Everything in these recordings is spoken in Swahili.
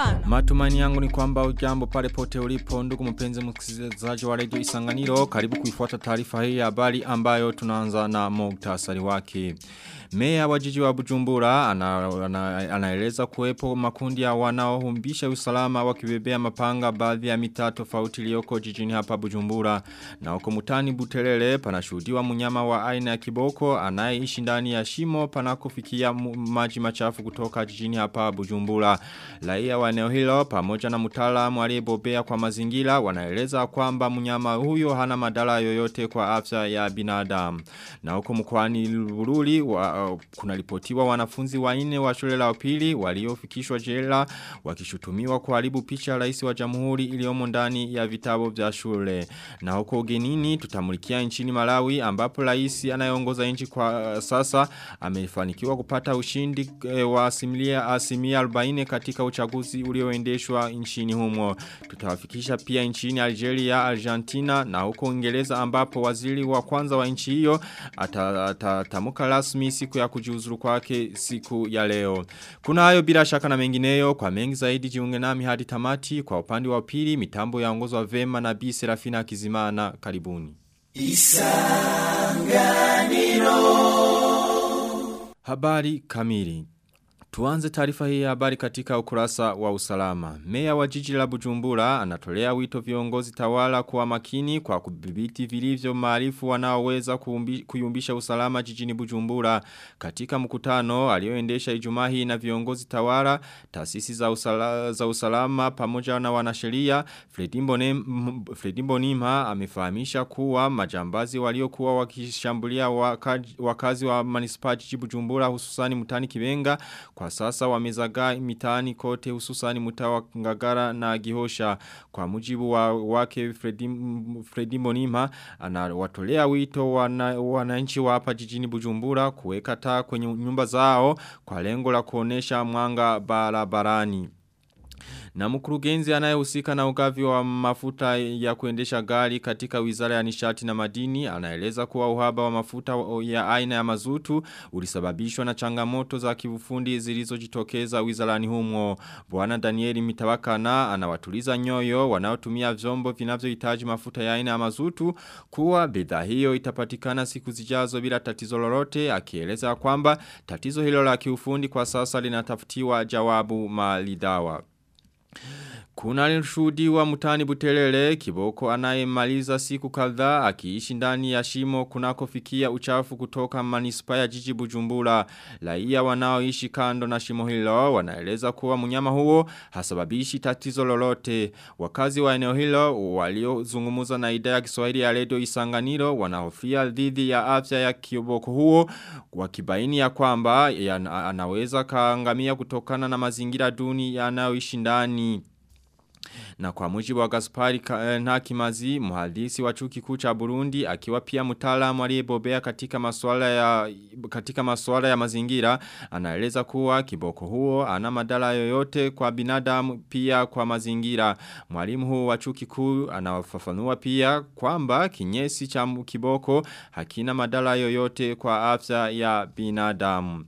Imana. Matumani yangu ni kwamba ujambo pale pote ulipo ndugu mpenzi msikilizaji wa radio Isanganiro karibu kuifuata taarifa hii ya habari ambayo tunaanza na muktasari wake. Meya wa jiji wa Bujumbura anaeleza ana, ana kuwepo makundi ya wanaohumbisha usalama wakibebea mapanga baadhi ya mitaa tofauti iliyoko jijini hapa Bujumbura. Na huko mutani Butelele panashuhudiwa mnyama wa aina ya kiboko anayeishi ndani ya shimo panakofikia maji machafu kutoka jijini hapa Bujumbura. Raia wa eneo hilo pamoja na mtaalamu aliyebobea kwa mazingira wanaeleza kwamba mnyama huyo hana madhara yoyote kwa afya ya binadamu. Na huko mkoani Bururi wa, uh, kuna ripotiwa wanafunzi wanne wa shule la upili waliofikishwa jela wakishutumiwa kuharibu picha ya rais wa jamhuri iliyomo ndani ya vitabu vya shule. Na huko ugenini tutamulikia nchini Malawi ambapo rais anayeongoza nchi kwa uh, sasa amefanikiwa kupata ushindi uh, wa asilimia asilimia 40 katika uchaguzi ulioendeshwa nchini humo. Tutawafikisha pia nchini Algeria, Argentina na huko Uingereza ambapo waziri wa kwanza wa nchi hiyo atatamuka rasmi siku ya kujiuzuru kwake siku ya leo. Kuna hayo bila shaka na mengineyo kwa mengi zaidi jiunge nami hadi tamati kwa upande wa pili mitambo yaongozwa vema na Bi Serafina Kizimana karibuni. Isanganiro Habari kamili Tuanze taarifa hii ya habari katika ukurasa wa usalama. Meya wa jiji la Bujumbura anatolea wito viongozi tawala kuwa makini kwa kudhibiti vilivyo maarifu wanaoweza kuyumbisha usalama jijini Bujumbura. Katika mkutano alioendesha Ijumaa hii na viongozi tawala, taasisi za, usala, za usalama pamoja na wanasheria, Fredimbo Nima amefahamisha kuwa majambazi waliokuwa wakishambulia wakazi, wakazi wa manispa jiji Bujumbura hususani mutani Kibenga kwa sasa wamezagaa mitaani kote hususani mutawa ngagara na gihosha kwa mujibu wa wake Fredi, Fredi Monima anawatolea wito wananchi wana wa hapa jijini Bujumbura kuweka taa kwenye nyumba zao kwa lengo la kuonesha mwanga barabarani. Na mkurugenzi anayehusika na ugavi wa mafuta ya kuendesha gari katika wizara ya nishati na madini anaeleza kuwa uhaba wa mafuta ya aina ya mazutu ulisababishwa na changamoto za kiufundi zilizojitokeza wizarani humo. Bwana Danieli Mitawakana anawatuliza nyoyo wanaotumia vyombo vinavyohitaji mafuta ya aina ya mazutu kuwa bidhaa hiyo itapatikana siku zijazo bila tatizo lolote akieleza kwamba tatizo hilo la kiufundi kwa sasa linatafutiwa jawabu malidawa. Kuna shuhudiwa mutani butelele kiboko anayemaliza siku kadhaa akiishi ndani ya shimo kunakofikia uchafu kutoka manispa ya jiji Bujumbura. Raia wanaoishi kando na shimo hilo wanaeleza kuwa mnyama huo hasababishi tatizo lolote. Wakazi wa eneo hilo waliozungumza na idhaa ya Kiswahili ya Radio Isanganiro wanahofia dhidi ya afya ya kiboko huo wakibaini ya kwamba ya anaweza kaangamia kutokana na mazingira duni yanayoishi ndani. Na kwa mujibu wa Gaspari Nakimazi, muhadisi wa chuo kikuu cha Burundi, akiwa pia mtaalamu aliyebobea katika masuala ya katika masuala ya mazingira, anaeleza kuwa kiboko huo ana madhara yoyote kwa binadamu pia kwa mazingira. Mwalimu huu wa chuo kikuu anafafanua pia kwamba kinyesi cha kiboko hakina madhara yoyote kwa afya ya binadamu.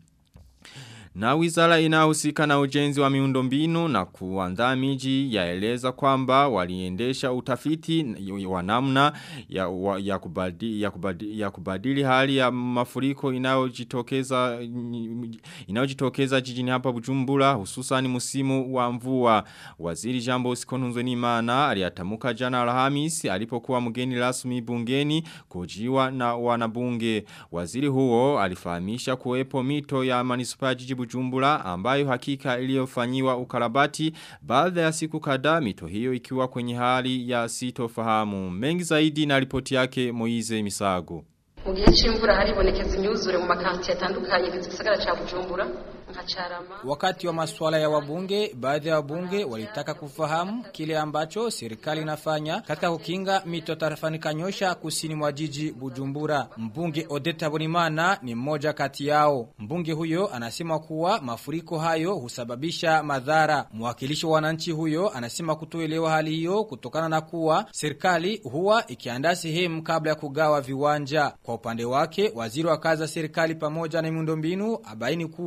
Na wizara inahusika na ujenzi wa miundombinu na kuandaa miji yaeleza kwamba waliendesha utafiti wa namna ya, wa, ya, kubadili, ya, kubadili, ya kubadili hali ya mafuriko inayojitokeza inayojitokeza jijini hapa Bujumbura hususan msimu wa mvua. Waziri Jambo Sikonunzwe Nimana aliyatamuka jana Alhamisi alipokuwa mgeni rasmi bungeni kujiwa na wanabunge. Waziri huo alifahamisha kuwepo mito ya manispaa jiji Bujumbura ambayo hakika iliyofanyiwa ukarabati baada ya siku kadhaa mito hiyo ikiwa kwenye hali ya sitofahamu. Mengi zaidi na ripoti yake Moize Misago. Mu gihe c'imvura haribonekeza imyuzure mu makanti yatandukanye gisagara ca Bujumbura Wakati wa masuala ya wabunge, baadhi ya wabunge walitaka kufahamu kile ambacho serikali inafanya katika kukinga mito tarafani Kanyosha kusini mwa jiji Bujumbura. Mbunge Odeta Bonimana ni mmoja kati yao. Mbunge huyo anasema kuwa mafuriko hayo husababisha madhara. Mwakilishi wa wananchi huyo anasema kutoelewa hali hiyo kutokana na kuwa serikali huwa ikiandaa sehemu kabla ya kugawa viwanja. Kwa upande wake, waziri wa kazi za serikali pamoja na miundombinu abaini kuwa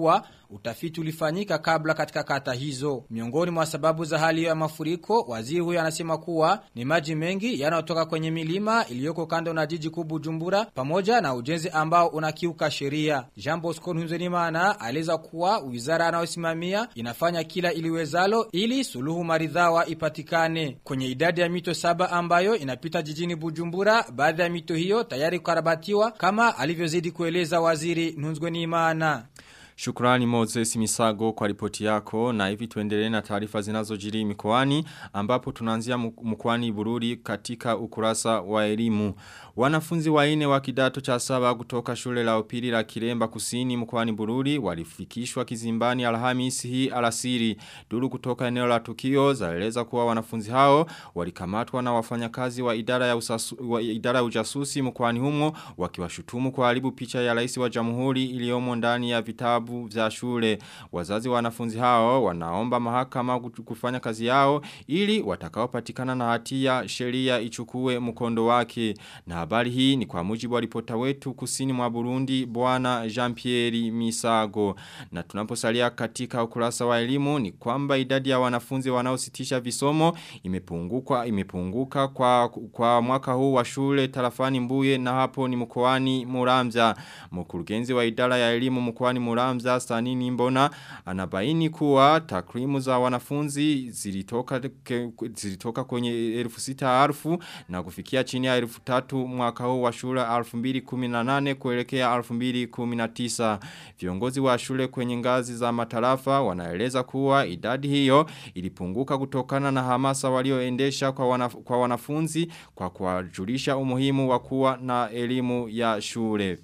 utafiti ulifanyika kabla katika kata hizo. Miongoni mwa sababu za hali ya mafuriko, waziri huyo anasema kuwa ni maji mengi yanayotoka kwenye milima iliyoko kando na jiji kuu Bujumbura pamoja na ujenzi ambao unakiuka sheria. Jean Bosco Ntunzenimana aeleza kuwa wizara anayosimamia inafanya kila iliwezalo ili suluhu maridhawa ipatikane. Kwenye idadi ya mito saba ambayo inapita jijini Bujumbura, baadhi ya mito hiyo tayari kukarabatiwa kama alivyozidi kueleza waziri Ntunzwenimana. Shukrani Moses Misago kwa ripoti yako na hivi tuendelee na taarifa zinazojiri mikoani ambapo tunaanzia mkoani Bururi katika ukurasa wa elimu. Wanafunzi waine wa kidato cha saba kutoka shule la upili la Kiremba Kusini mkoani Bururi walifikishwa kizimbani Alhamisi hii alasiri. Duru kutoka eneo la tukio zaeleza kuwa wanafunzi hao walikamatwa na wafanyakazi wa idara ya usasu, wa idara ya ujasusi mkoani humo wakiwashutumu kuharibu picha ya rais wa Jamhuri iliyomo ndani ya vitabu vitabu vya shule. Wazazi wa wanafunzi hao wanaomba mahakama kufanya kazi yao ili watakaopatikana na hatia sheria ichukue mkondo wake. Na habari hii ni kwa mujibu wa ripota wetu kusini mwa Burundi bwana Jean-Pierre Misago. Na tunaposalia katika ukurasa wa elimu ni kwamba idadi ya wanafunzi wanaositisha visomo imepunguka imepunguka kwa kwa mwaka huu wa shule tarafani Mbuye na hapo ni mkoani Muramvya. Mkurugenzi wa idara ya elimu mkoani Muramvya Hamza Stanini Mbona anabaini kuwa takrimu za wanafunzi zilitoka, ke, zilitoka kwenye elfu sita alfu na kufikia chini ya elfu tatu mwaka huu wa shule 2018 kuelekea 2019. Viongozi wa shule kwenye ngazi za matarafa wanaeleza kuwa idadi hiyo ilipunguka kutokana na hamasa walioendesha kwa, wanaf kwa wanafunzi kwa kuwajulisha umuhimu wa kuwa na elimu ya shule.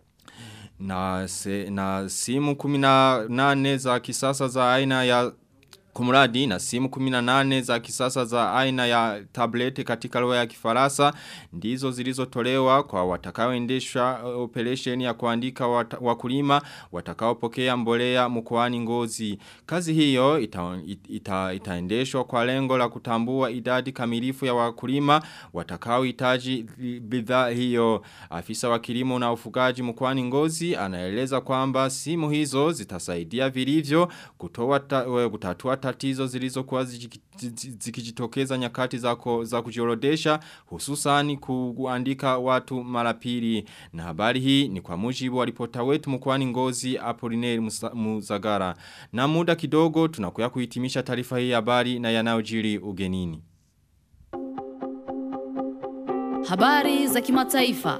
Na, se, na simu kumina nane za kisasa za aina ya Kumuradi na simu 18 za kisasa za aina ya tableti katika lugha ya kifarasa ndizo zilizotolewa kwa watakaoendesha operation ya kuandika wat, wakulima watakaopokea mbolea mkoani Ngozi. Kazi hiyo ita, ita, itaendeshwa kwa lengo la kutambua idadi kamilifu ya wakulima watakaohitaji bidhaa hiyo. Afisa wa kilimo na ufugaji mkoani Ngozi anaeleza kwamba simu hizo zitasaidia vilivyo kutoa ta, kutatua tatizo zilizokuwa zikijitokeza nyakati za, za kujiorodesha hususani kuandika watu marapili na habari hii ni kwa mujibu wa ripota wetu mkwani ngozi Apolineri Muzagara na muda kidogo tunakuya kuhitimisha taarifa hii habari na yanayojiri ugenini Habari za kimataifa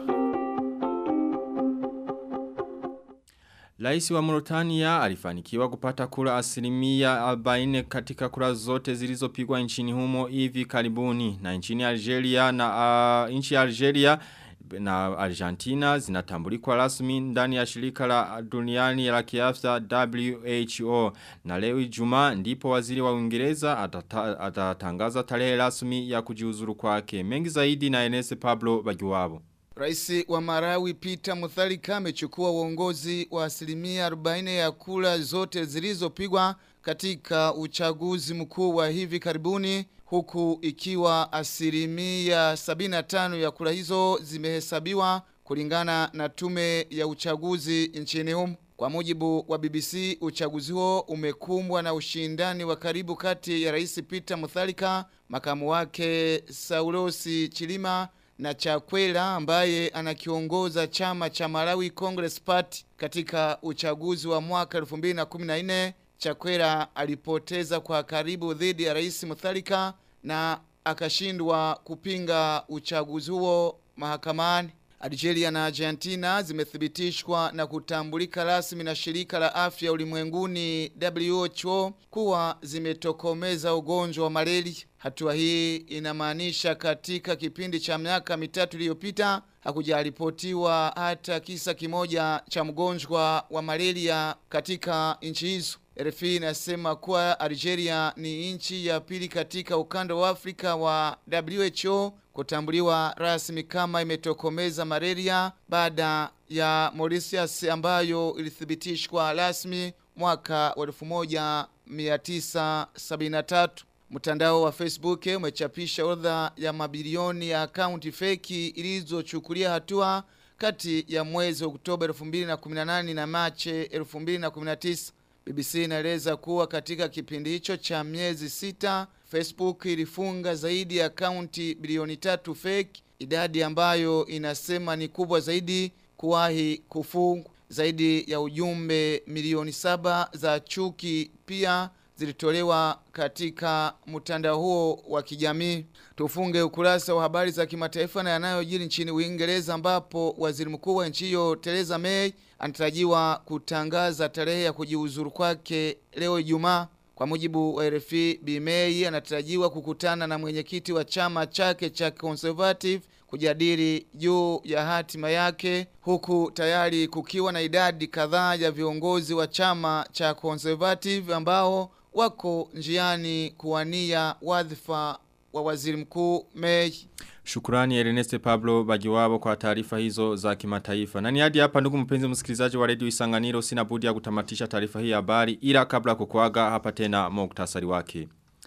Laisi wa Mauritania alifanikiwa kupata kura asilimia 40 katika kura zote zilizopigwa nchini humo hivi karibuni na nchini Algeria na uh, nchi Algeria na Argentina zinatambulikwa rasmi ndani ya shirika la duniani la kiafya WHO na leo Ijumaa ndipo waziri wa Uingereza atatangaza tarehe rasmi ya kujiuzuru kwake mengi zaidi na Enes Pablo Bagiwabo Raisi wa Marawi Peter Mutharika amechukua uongozi wa asilimia 40 ya kura zote zilizopigwa katika uchaguzi mkuu wa hivi karibuni huku ikiwa asilimia 75 ya kura hizo zimehesabiwa kulingana na tume ya uchaguzi nchini humo. Kwa mujibu wa BBC, uchaguzi huo umekumbwa na ushindani wa karibu kati ya Rais Peter Mutharika, makamu wake Saulosi Chilima na Chakwera ambaye anakiongoza chama cha Malawi Congress Party katika uchaguzi wa mwaka 2014 Chakwera alipoteza kwa karibu dhidi ya Rais Mutharika na akashindwa kupinga uchaguzi huo mahakamani. Algeria na Argentina zimethibitishwa na kutambulika rasmi na shirika la afya ulimwenguni WHO kuwa zimetokomeza ugonjwa wa malaria. Hatua hii inamaanisha katika kipindi cha miaka mitatu iliyopita hakujaripotiwa hata kisa kimoja cha mgonjwa wa malaria katika nchi hizo. RFI inasema kuwa Algeria ni nchi ya pili katika ukanda wa Afrika wa WHO kutambuliwa rasmi kama imetokomeza malaria baada ya Mauritius ambayo ilithibitishwa rasmi mwaka wa 1973. Mtandao wa Facebook umechapisha orodha ya mabilioni ya akaunti feki ilizochukulia hatua kati ya mwezi Oktoba 2018 na Machi 2019. BBC inaeleza kuwa katika kipindi hicho cha miezi sita Facebook ilifunga zaidi ya akaunti bilioni tatu fake, idadi ambayo inasema ni kubwa zaidi kuwahi kufungwa. Zaidi ya ujumbe milioni saba za chuki pia zilitolewa katika mtandao huo wa kijamii. Tufunge ukurasa wa habari za kimataifa na yanayojiri nchini Uingereza ambapo waziri mkuu wa nchi hiyo Theresa May anatarajiwa kutangaza tarehe ya kujiuzuru kwake leo Ijumaa. Kwa mujibu wa RFI, Bi May anatarajiwa kukutana na mwenyekiti wa chama chake cha Conservative kujadili juu ya hatima yake huku tayari kukiwa na idadi kadhaa ya viongozi wa chama cha Conservative ambao wako njiani kuwania wadhifa wa waziri mkuu May. Shukurani Ernest Pablo Bagiwabo kwa taarifa hizo za kimataifa. Na ni hadi hapa ndugu mpenzi msikilizaji wa Radio Isanganiro sina budi ya kutamatisha taarifa hii ya habari ila kabla kukuaga hapa tena muktasari wake.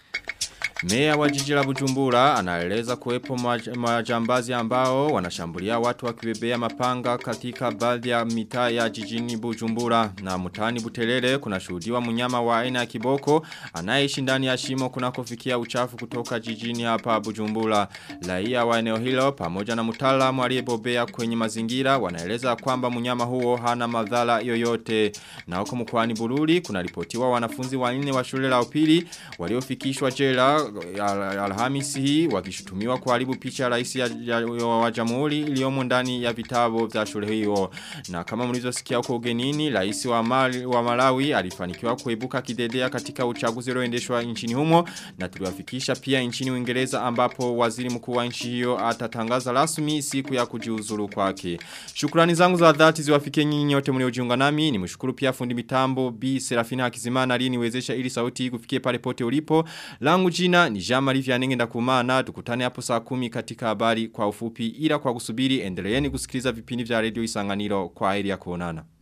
Meya wa jiji la Bujumbura anaeleza kuwepo maj majambazi ambao wanashambulia watu wakibebea mapanga katika baadhi ya mitaa ya jijini Bujumbura na mtaani Butelele kuna shuhudiwa mnyama wa aina ya kiboko anayeishi ndani ya shimo kunakofikia uchafu kutoka jijini hapa Bujumbura. Raia wa eneo hilo pamoja na mtaalamu aliyebobea kwenye mazingira wanaeleza kwamba mnyama huo hana madhara yoyote. Na huko mkoani Bururi kuna ripotiwa wanafunzi wanne wa shule la upili waliofikishwa jela al alhamisi hii wakishutumiwa kuharibu picha ya rais ya, ya, ya, wa jamhuri iliyomo ndani ya vitabu vya shule hiyo. Na kama mlizosikia huko ugenini, rais wa, Mali, wa Malawi alifanikiwa kuibuka kidedea katika uchaguzi ulioendeshwa nchini humo na tuliwafikisha pia nchini Uingereza ambapo waziri mkuu wa nchi hiyo atatangaza rasmi siku ya kujiuzuru kwake. Shukrani zangu za dhati ziwafikie nyinyi nyote mliojiunga nami. Nimshukuru pia fundi mitambo B Serafina Hakizimana aliyeniwezesha ili sauti hii kufikie pale pote ulipo. Langu jina ni Jean-Marie Vianney ndakumana tukutane hapo saa kumi katika habari kwa ufupi ila kwa kusubiri endeleeni kusikiliza vipindi vya Radio Isanganiro kwa heri ya kuonana.